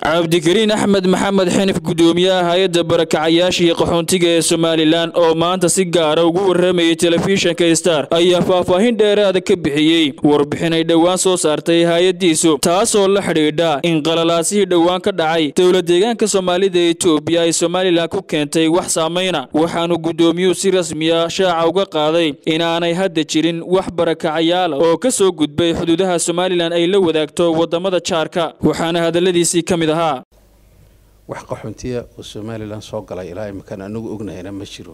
cabdikariin axmed maxamed xinif gudoomiyaha hay-adda barakacayaasha iyo qaxoontiga ee somalilan oo maanta si gaara ugu waramayay telefishinka star ayaa faahfaahin dheeraada ka bixiyey warbixin ay dhowaan soo saartay hay-addiisu taasoo la xidhiidha in qalalaasihii dhowaan ka dhacay dowla deegaanka soomaalida ee etoobiya ay somalilan ku keentay wax saamayna waxaanu gudoomiyuhu si rasmiya shaaca uga qaaday inaanay hadda jirin wax barakacayaala oo ka soo gudbay xuduudaha somalilan ay la wadaagto wadamada jaarka waxaana hadaladiisii ka mid ahaa wax qaxoontiya oo somalilan soo galay ilaa iminkaan anagu ognahayna ma jiro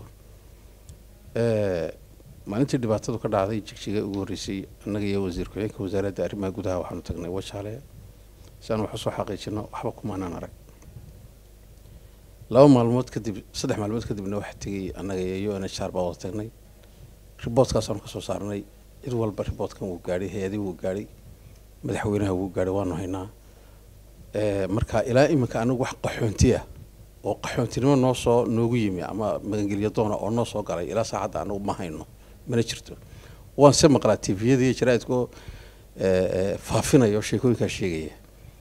maalintii dhibaatadu ka dhacday jigjiga ugu horreysay annaga iyo wasiir ku-xigeenka wasaaradda arrimaha gudaha waxaanu tagnay wajaale si aan wax usoo xaqiijino waxba kumaanaan arag laba maalmood kadib saddex maalmood kadibna waxaa tegay annaga iyo u n h r baa wada tagnay riboodkaasaanu kasoo saarnay cid walba riboodkan wuu gaadhay hay-adii wuu gaadhay madaxweynaha wuu gaadhay waanu haynaa marka ilaa iminka anagu wax qaxoonti ah oo qaxoontinimo noo soo noogu yimi ama magangelyo doona oo noo soo galay ilaa saacadda anagu ma hayno mana jirto waan se maqlaa tviyada iyo jaraaidkoo faafinaya oo sheekooyinkaa sheegaya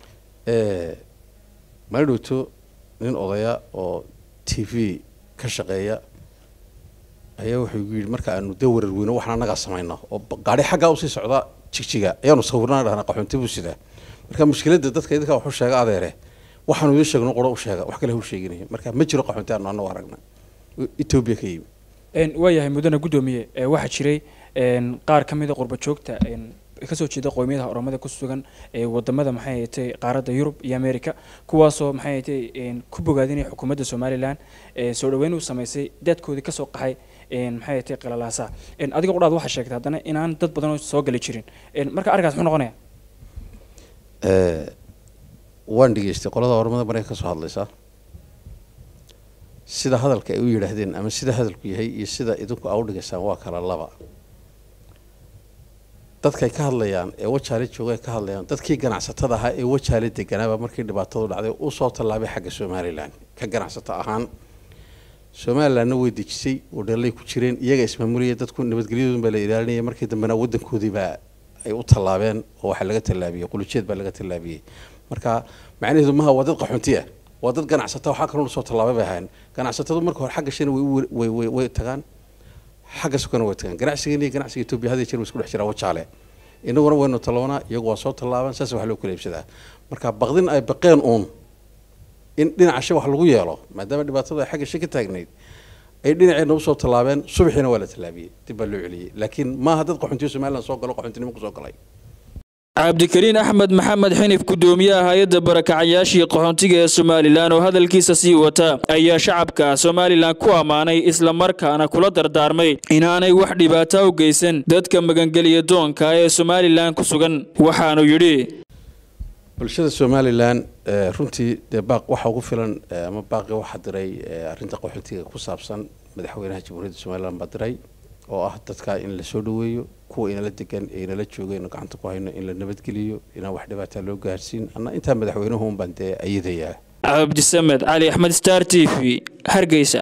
mala dhowto nin odaya oo t v ka shaqeeya ayaa wuxuu igu yidhi marka aanu dee warar weyno waxaan annagaa samayno oo gaari xaggaa usii socda jigjiga ayaanu sawirnaan dhahnaa qaxoonti buu sidaa marka mushkiladda dadka idinkaa waxu sheega adeere waxaanu idiin sheegno qoro u sheega wax kale hu sheeginaya marka ma jiro qaxoonti aanu anagu aragna etoobiya ka yimi waayahay mudane guddoomiye waxaa jiray qaar ka mida qurba joogta kasoo jeeda qowmiyadaha oromada ku sugan wadamada maxay ahatay qaaradda yurub iyo america kuwaasoo maxay ahatay ku bogaadinaya xukuumadda somalilan soo dhaweyn uu samaysay daadkoodii kasoo qaxay maxay ahatay qalalaasa adiga qudhaad waxaa sheegtay haddana inaan dad badan oo soo gali jirin marka arrinkaas muxuu noqonaya waan dhegeystay qolada ormada mareykan ka soo hadlaysaa sida hadalka ay u yidhaahdeen ama sida hadalku yahay iyo sida idinku aa u dhigaysaan waa kala laba dadkay ka hadlayaan ee wajaale jooga ka hadlayaan dadkii ganacsatada ahaa ee wajaale deganaaba markii dhibaatadu dhacday usoo tallaabay xagga somalilan ka ganacsato ahaan somalilanna way dejisay oo dhalay ku jireen iyaga ismaamulaya dadku nabadgelyadoodun baa la ilaalinaya markii dambena wadankoodiibaa ay u tallaabeen oo waxaa laga tallaabiyey qulujeed baa laga tallaabiyey marka macnaheedu maha waa dad qaxoonti ah waa dad ganacsata waxaa kaloo soo tallaabay bay ahayn ganacsatadu marka hore xagga shina way way way tagaan xagga sukana way tagaan ganacsigeena iyo ganacsiga etoobiya had iyo jeer way isku dhex jiraa wajaale inaguna waynu tallabanaa iyagu waa soo tallaaban saas wax loo kala iibsadaa marka baqdin ay baqeen uun in dhinaca shi wax lagu yeelo maadaama dhibaatadu ay xagga shi ka taagnayd ay dhinaceena usoo tallaabeen subaxiina waa la tallaabiyey dib baa loo celiyey laakiin maaha dad qaxoontiyo somalilan soo galo qaxoontinimo kusoo galay cabdikariin axmed maxamed xinif gudoomiyaha hay-adda barakacayaashii qaxoontiga ee somalilan oo hadalkiisa sii wata ayaa shacabka somalilan ku ammaanay islamarkaana kula dardaarmay inaanay wax dhibaata u geysan dadka magangeliya doonka ee somalilan ku sugan waxaanu yidhi bulshada somalilan runtii dee baaq waxa ugu filan ama baaqi waxaa diray arrinta qaxoontiga ku saabsan madaxweynaha jamhuuriyadda somalilan baa diray oo ah dadka in la soo dhaweeyo kuwa inala degan ee inala jooga inu gacanta ku hayno in la nabadgeliyo inaan wax dhibaataa loo gaarsiin anna intaa madaxweynuhu un baan dee ayadayaa cabdisamed cali axmed star t v hargeysa